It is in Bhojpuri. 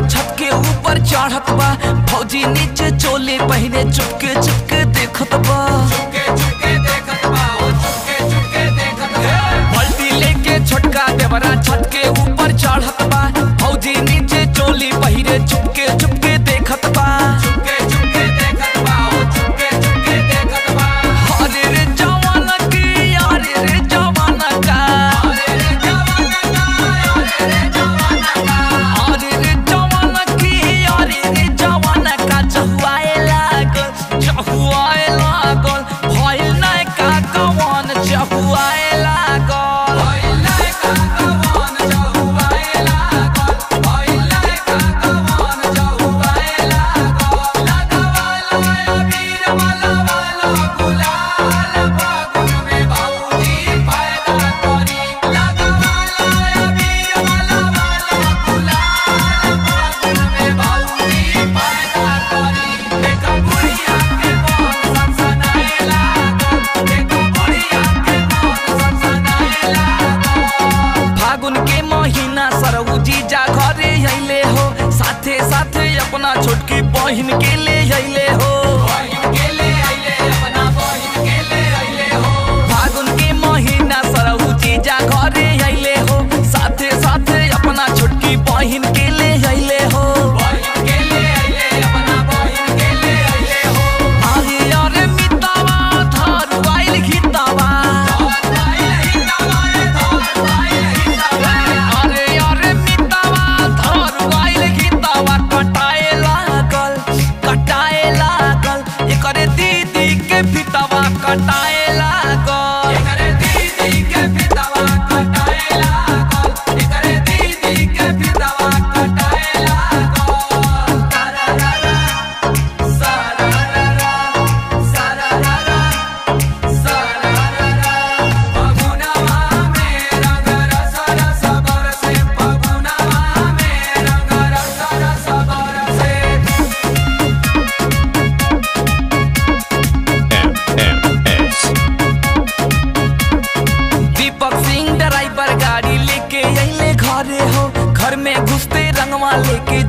छत के ऊपर चढ़त बा फौजी नीचे चोले पहने चुपके चुपके देखत बा बल्टी लेके छोटका देवरा छत के ऊपर चढ़त बा फौजी नीचे चोली पहिरे चुपके चुपके देखत बा अरे रे जवान की अरे रे जवान का अरे रे जवान की अरे रे जवान का चहुआए लागल चहुआए लागल भइल नहीं का कवन चहुआए लागल फागुन के महीना सरौजी जा घरे अइले हो साथे साथे अपना छोटकी बहिन के ले अइले हो फागुन के महीना सरौजी जा घरे अइले हो साथे साथे अपना छोटकी बहिन के ले अइले हो अरे अरे मितावा धर आइल घितावा अरे अरे मितावा धर आइल घितावा कटाए लागल कटाए लागल एकरे दीदी के फितावा कटाए लागल MS. दीपक सिंह ड्राइवर गाड़ी लेके अइले घरे हो घर में घुसते रंगवा लेके